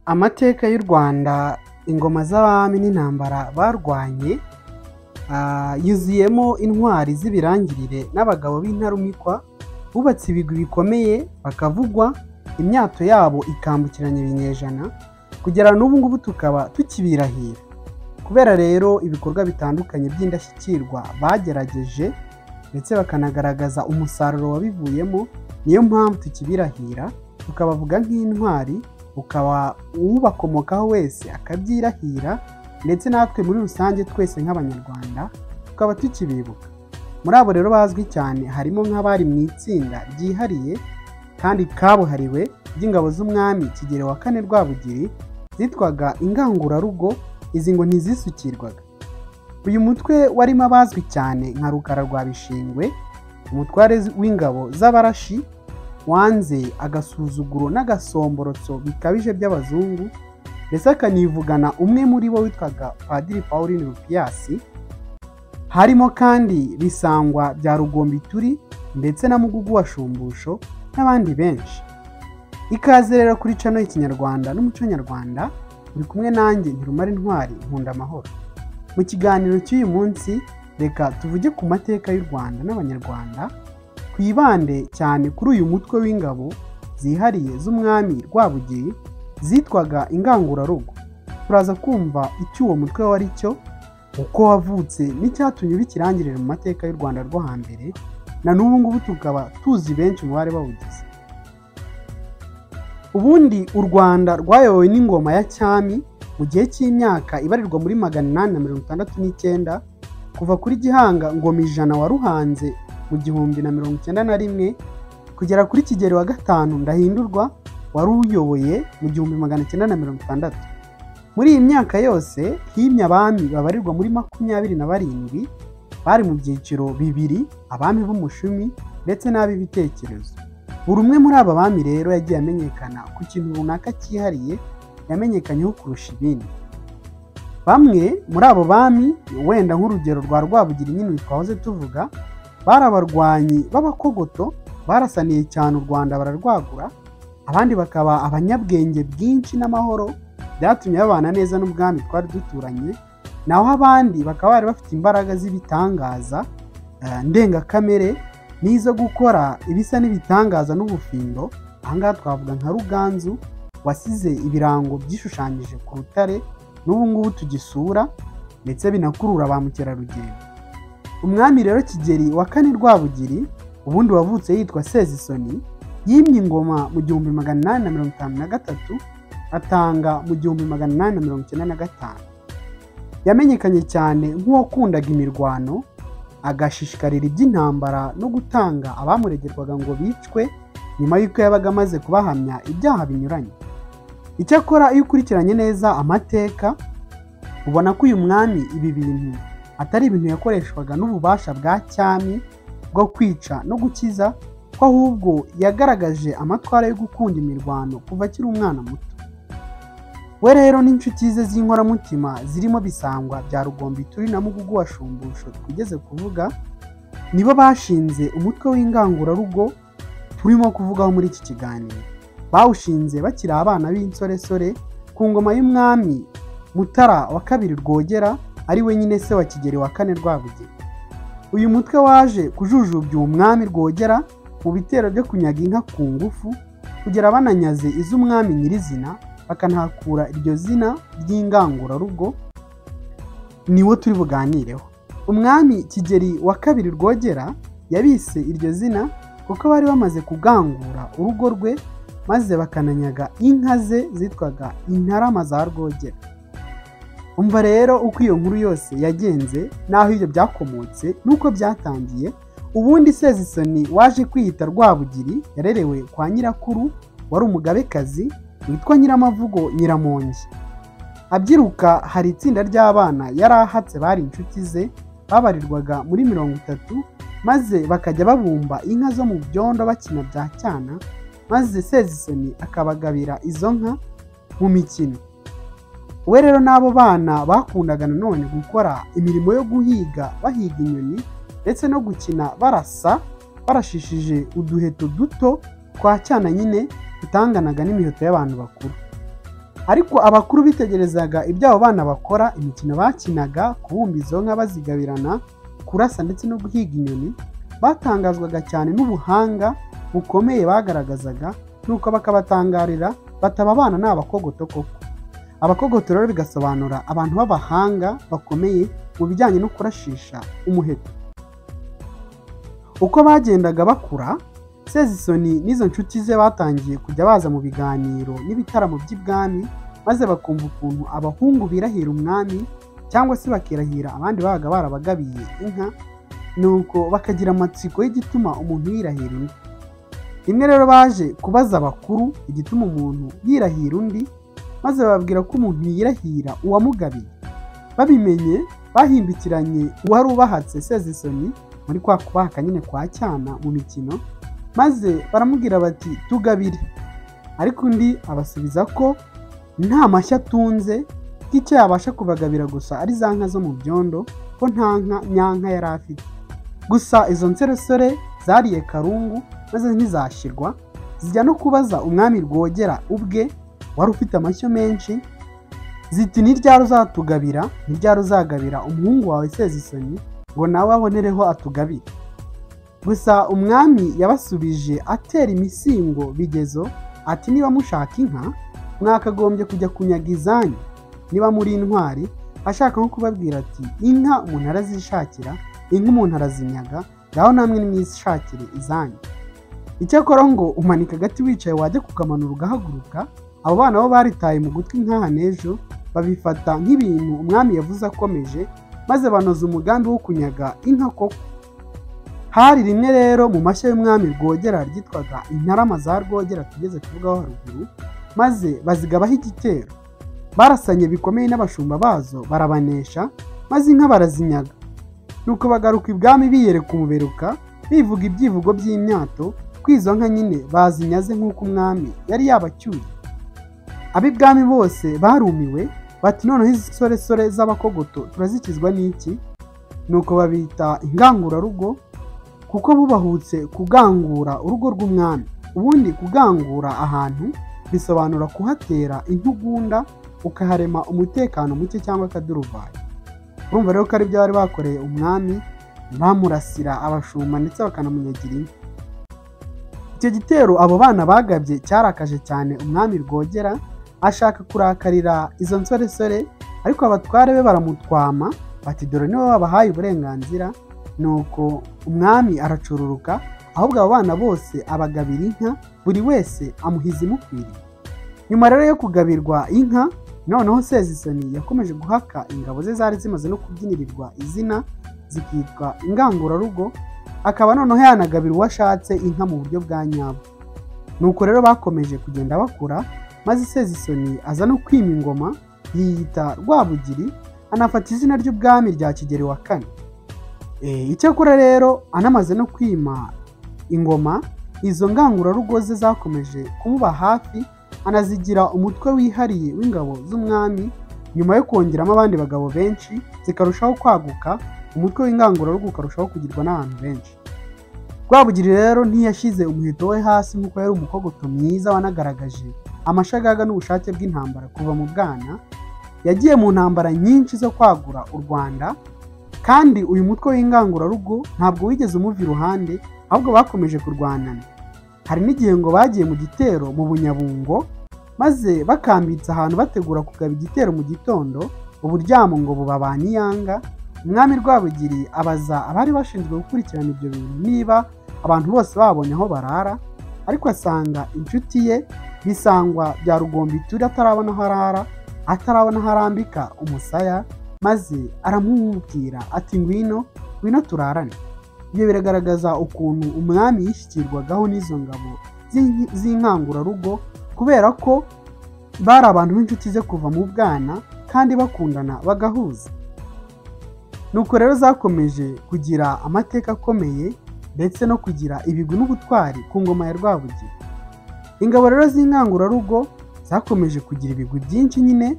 amateka y'u rwanda ingoma z'abami n'intambara barwanye ah, yuzuyemo intwari z'ibirangirire n'abagabo b'intarumikwa bubatse ibigwi bikomeye bakavugwa imyato yabo ikambukiranya ibinyejana kugera n'ubu ngubu tukaba tukibirahira kubera rero ibikorwa bitandukanye by'indashyikirwa bagerageje ndetse bakanagaragaza umusaruro wabivuyemo niyo mpamvu tukibirahira tukabavuga nk'intwari ukaba ubakomokaho wese akabyirahira ndetse natwe muri rusange twese nk'abanyarwanda tukaba tukibibuka muri abo rero bazwi cyane harimo nk'abari mu itsinda ryihariye kandi kabuhariwe ry'ingabo z'umwami kigero wa kane rwabugiri zitwaga ingangurarugo izi ngo ntizisukirwaga uyu mutwe warimo abazwi cyane nka rukara rwa bishingwe umutware w'ingabo z'abarashi wanze agasuzuguro n'agasomborotso bikabije by'abazungu ndetse akanivugana umwe muri bo witwaga padiri pauline rupiyasi harimo kandi bisangwa bya rugombituri ndetse na mugugu wa shumbusho n'abandi benshi ikaze rero kuri cano y'ikinyarwanda n'umuco nyarwanda uri kumwe nanjye ntirumara intwari nkunda amahoro mu kiganiro cy'uyu munsi reka tuvuge ku mateka y'u rwanda n'abanyarwanda twibande cyane kuri uyu mutwe w'ingabo zihariye z'umwami rwabugiri zitwaga ingangurarugo turaza kumva icyo uwo mutwe wari cyo uko wavutse n'icyatumye uba ikirangirire mu mateka y'u rwanda rwo hambere na n'ubu ngubu tukaba tuzi benshi mu bari bawugize ubundi u rwanda rwayobowe n'ingoma ya cyami mu gihe cy'imyaka ibarirwa muri magana inani na mirongo itandatu n'icyenda kuva kuri gihanga ngoma ijana wa ruhanze mu gihumbi na mirongo icyenda na rimwe kugera kuri kigero wa gatanu ndahindurwa wari uyoboye mu gihumbi magana icyenda na mirongo itandatu muri iyi myaka yose himye abami babarirwa muri makumyabiri na barindwi bari mu byiciro bibiri abami b'umushumi ndetse n'ab'ibitekerezo buri umwe muri aba bami rero yagiye amenyekana ku kintu runaka cyihariye yamenyekanyeho kurusha ibindi bamwe muri abo bami wenda nk'urugero rwa rwabugiri nyine twahoze tuvuga bari abarwanyi b'abakogoto barasaniye cyane u rwanda bararwagura abandi bakaba abanyabwenge bwinshi n'amahoro byatumye babana neza n'ubwami twari duturanye naho abandi bakaba bari bafite imbaraga z'ibitangaza eh, ndengakamere n'izo gukora ibisa n'ibitangaza n'ubufindo ahangaha twavuga nka ruganzu wasize ibirango byishushanyije ku rutare n'ubu ngubu tugisura ndetse binakurura ba mukerarugendo umwami rero kigeri wa kane rwabugiri ubundi wavutse yitwa sezisoni yimye ingoma mu gihumbi magana inani na mirongo itanu na gatatu atanga mu gihumbi magana inani na mirongo icyenda na gatanu yamenyekanye cyane nk'uwakundaga imirwano agashishikarira iby'intambara no gutanga abamuregerwaga ngo bicwe nyuma y'uko yabaga amaze kubahamya ibyaha binyuranye icyakora iyo ukurikiranye neza amateka ubona ko uyu mwami ibi bintu atari ibintu yakoreshwaga n'ububasha bwa cyami bwo kwica no gukiza ko ahubwo yagaragaje amatwara yo gukunda imirwano kuva akiri umwana muto we rero n'inshuti ze z'inkoramutima zirimo bisangwa bya rugombituri na mugugu wa shumbusho twigeze kuvuga nibo bashinze umutwe w'ingangurarugo turimo kuvugaho muri iki kiganiro bawushinze bakiri abana b'insoresore ku ngoma y'umwami mutara wa kabiri rwogera ari we nyine se wa kigeri wa kane rwabugeni uyu mutwe waje kujujubya uwo mwami rwogera mu bitero byo kunyaga inka ku ngufu kugera bananyaze iz'umwami nyirizina bakanahakura iryo zina ry'ingangurarugo niwo turi buganireho umwami kigeri wa kabiri rwogera yabise iryo zina kuko bari bamaze kugangura urugo rwe maze bakananyaga inka ze zitwaga intarama za rwogera umva rero uko iyo nkuru yose yagenze n'aho ibyo byakomotse n'uko byatangiye ubundi sezisoni waje kwiyita rwabugiri yarerewe kwa nyirakuru wari umugabekazi witwa nyiramavugo nyiramongi abyiruka hari itsinda ry'abana yari ahatse bari inshuti ze babarirwaga muri mirongo itatu maze bakajya babumba inka zo mu byondo bakina bya cyana maze sezisoni akabagabira izo nka mu mikino we rero n'abo bana bakundaga nanone gukora imirimo yo guhiga bahiga inyoni ndetse no gukina barasa barashishije uduheto duto twa cyana nyine dutanganaga n'imiheto y'abantu bakuru ariko abakuru bitegerezaga ibyo abo bana bakora imikino bakinaga kubumba izo nka bazigabirana kurasa ndetse no guhiga inyoni batangazwaga cyane n'ubuhanga bukomeye bagaragazaga nuko bakabatangarira bataba abana ni abakogoto koko abakogoto rero bigasobanura abantu b'abahanga bakomeye mu bijyanye no kurashisha umuheto uko bagendaga bakura sezisoni n'izo nshuti ze batangiye kujya baza mu biganiro n'ibitaramo by'ibwami maze bakumva ukuntu abahungu birahira umwami cyangwa se bakirahira abandi babaga barabagabiye inka nuko bakagira amatsiko y'igituma umuntu yirahira inka rimwe rero baje kubaza abakuru igituma umuntu yirahira undi maze bababwira ko umuntu yirahira uwamugabiye babimenye bahimbikiranye uwari ubahatse sezisoni muri kwa kubaka nyine kwa cyana mu mikino maze baramubwira bati tugabire ariko undi abasubiza ko nta mashyi atunze ko icyo yabasha kubagabira gusa ari za nka zo mu byondo ko nta nka nyanka yari afite gusa izo nsoresore zariye karungu maze ntizashyirwa zijya no kubaza umwami rwogera ubwe wari ufite amashyo menshi ziti ni ryari uzatugabira ni ryari uzagabira umuhungu wawe sezisoni ngo nawe abonereho atugabire gusa umwami yabasubije atera imisingo bigezo ati niba mushaka inka mwakagombye kujya kunyaga izanyu niba muri intwari ashaka nko kubabwira ati inka umuntu arazishakira inka umuntu arazinyaga ngaho namwe nimwishakire izanyu icyakora ngo umanika agati wicaye wajya kukamanura ugahaguruka abo bana bo baritaye mu gutwi nk'aha n'ejo babifata nk'ibintu umwami yavuze akomeje maze banoza umugambi wo kunyaga inka koko hari rimwe rero mu mashyo y'umwami rwogera ryitwaga intarama za rwogera tugeze kuvugaho haruguru maze bazigabaho igitero barasanye bikomeye n'abashumba bazo barabanesha maze inka barazinyaga nuko bagaruka ibwami biyereka umuberuka bivuga ibyivugo by'imyato ko izo nka nyine bazinyaze nk'uko umwami yari yabacyuriye ab'ibwami bose barumiwe bati noneho izi soresore z'abakogoto turazikizwa n'iki nuko babita ingangurarugo kuko bubahutse kugangura urugo rw'umwami ubundi kugangura ahantu bisobanura kuhatera intugunda ukaharema umutekano muke cyangwa akaduruvayo urumva rero ko ari byo bari bakoreye umwami bamurasira abashumba ndetse bakanamunyagira inka icyo gitero abo bana bagabye cyarakaje cyane umwami rwogera ashaka kurakarira izo nsoresore ariko abatware be baramutwama bati dore nibo babahaye uburenganzira nuko umwami aracururuka ahubwo abo bana bose abagabira inka buri wese amuhiza imukwiriye nyuma rero yo kugabirwa inka noneho sezisoni yakomeje guhaka ingabo ze zari zimaze no kubyinirirwa izina zikitwa ingangurarugo akaba noneho yanagabira uwo ashatse inka mu buryo bwa nyabwo nuko rero bakomeje kugenda bakura maze sezisoni aza no kwima ingoma yiyita rwabugiri anafata izina ry'ubwami rya kigeri wa kane icyakora rero anamaze no kwima ingoma izo ngangurarugo ze zakomeje kumuba hafi anazigira umutwe wihariye w'ingabo z'umwami nyuma yo kongeramo abandi bagabo benshi zikarushaho kwaguka umutwe w'ingangurarugo ukarushaho kugirwa n'abantu benshi rwabugiri rero ntiyashyize umuheto we hasi nk'uko yari umukogoto mwiza wanagaragaje amashagaga n'ubushake bw'intambara kuva mu bwana yagiye mu ntambara nyinshi zo kwagura u rwanda kandi uyu mutwe w'ingangurarugo ntabwo wigeze umuva iruhande ahubwo bakomeje kurwanana hari n'igihe ngo bagiye mu gitero mu bunyabungo maze bakambitse ahantu bategura kugaba igitero mu gitondo uburyamo ngo bubabane iyanga umwami rwabugiri abaza abari bashinzwe gukurikirana ibyo bintu niba abantu bose babonye aho barara ariko asanga inshuti ye bisangwa bya rugombiture atarabona aho arara atarabona aho arambika umusaya maze aramubwira ati ngwino ngwino turarane ibyo biragaragaza ukuntu umwami yishyikirwagaho n'izo ngabo z'inkangurarugo kubera ko bari abantu b'inshuti ze kuva mu bwana kandi bakundana bagahuza nuko rero zakomeje kugira amateka akomeye ndetse no kugira ibigwi n'ubutwari ku ngoma ya rwabugiri ingabo rero z'inkangurarugo zakomeje kugira ibigwi byinshi nyine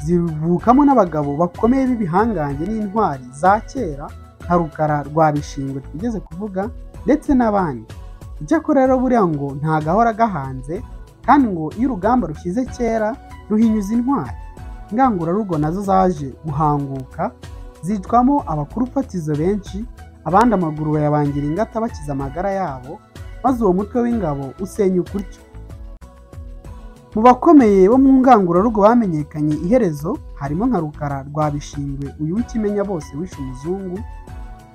zivukamo n'abagabo bakomeye b'ibihangange n'intwari za kera nka rukara rwa bishingwe twigeze kuvuga ndetse n'abandi icyakora rero buriya ngo nta gahora gahanze kandi ngo iyo urugamba rushyize kera ruhinyuza intwari ingangurarugo nazo zaje guhanguka zicwamo abakuru fatizo benshi abandi amaguru bayabangira ingata bakiza amagara yabo maze uwo mutwe w'ingabo usenyuka utyo mu bakomeye bo mu ngangurarugo bamenyekanye iherezo harimo nka rukara rwa bishingwe uyu w'ikimenya bose wishe umuzungu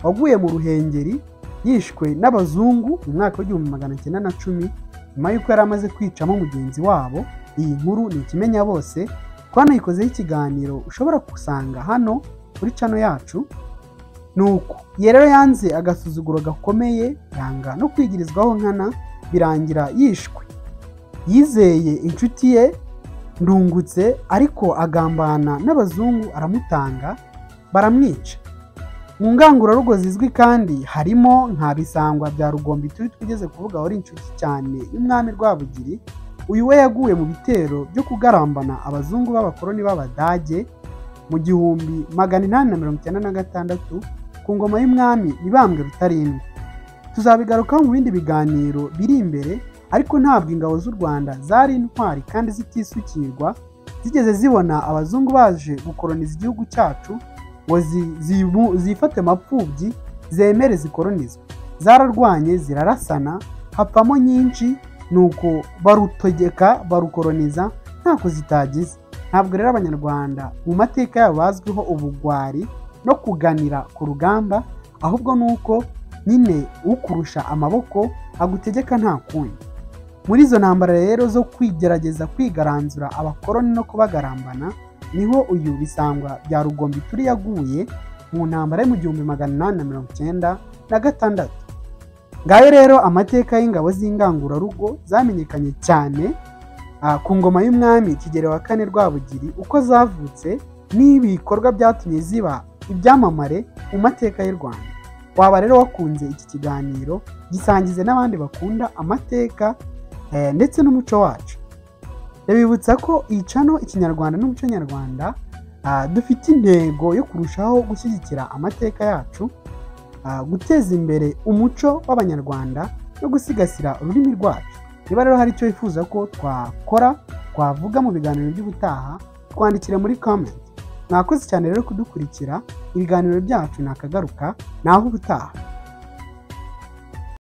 waguye mu ruhengeri yishwe n'abazungu mu mwaka w'igihumbi magana cyenda na cumi nyuma y'uko yari amaze kwicamo mugenzi wabo iyi nkuru ni ikimenya bose twanayikozeho ikiganiro ushobora gusanga hano kuri cano yacu ni uko iyo rero yanze agasuzuguro gakomeye yanga no kwigirizwaho nkana birangira yishwe yizeye inshuti ye ndungutse ariko agambana n'abazungu aramutanga baramwica mu ngangurarugo zizwi kandi harimo nka bisangwa bya rugombi turi twigeze kuvuga wari inshuti cyane y'umwami rwabugiri uyu we yaguye mu bitero byo kugarambana abazungu b'abakoloni b'abadage mu gihumbi magana inani na mirongo icyenda na gatandatu ku ngoma y'umwami mibambwe rutarindwa tuzabigarukaho mu bindi biganiro biri imbere ariko ntabwo ingabo z'u rwanda zari intwari kandi zitisukirwa zigeze zibona abazungu baje gukoroniza igihugu cyacu ngo zi- zibu- zifate mapfubyi zemere zikolonizwe zararwanye zirarasana hapfamo nyinshi nuko barutegeka barukoroniza nta kuzitagize ntabwo rero abanyarwanda mu mateka yabo bazwiho ubugwari no kuganira ku rugamba ahubwo ni uko nyine ukurusha amaboko agutegeka nta kundi muri izo ntambara rero zo kwigerageza kwigaranzura abakoloni no kubagarambana niho uyu bisangwa bya rugombi turi yaguye mu ntambara yo mu gihumbi magana inani na mirongo icyenda na gatandatu ngayo rero amateka y'ingabo z'ingangurarugo zamenyekanye cyane ah, ku ngoma y'umwami kigero wa kane rwabugiri uko zavutse n'ibikorwa byatumye ziba ibyamamare mu mateka y'u rwanda waba rero wakunze iki kiganiro gisangize n'abandi bakunda amateka eh, ndetse n'umuco wacu ndabibutsa ko iyi cano ikinyarwanda n'umuco nyarwanda ah, dufite intego yo kurushaho gushyigikira amateka yacu ah, guteza imbere umuco w'abanyarwanda no gusigasira ururimi rwacu niba rero hari icyo wifuza ko twakora twavuga mu biganiro by'ubutaha twandikire muri comment mwakoze cyane rero kudukurikira ibiganiro byacu ni akagaruka ni aho ubutaha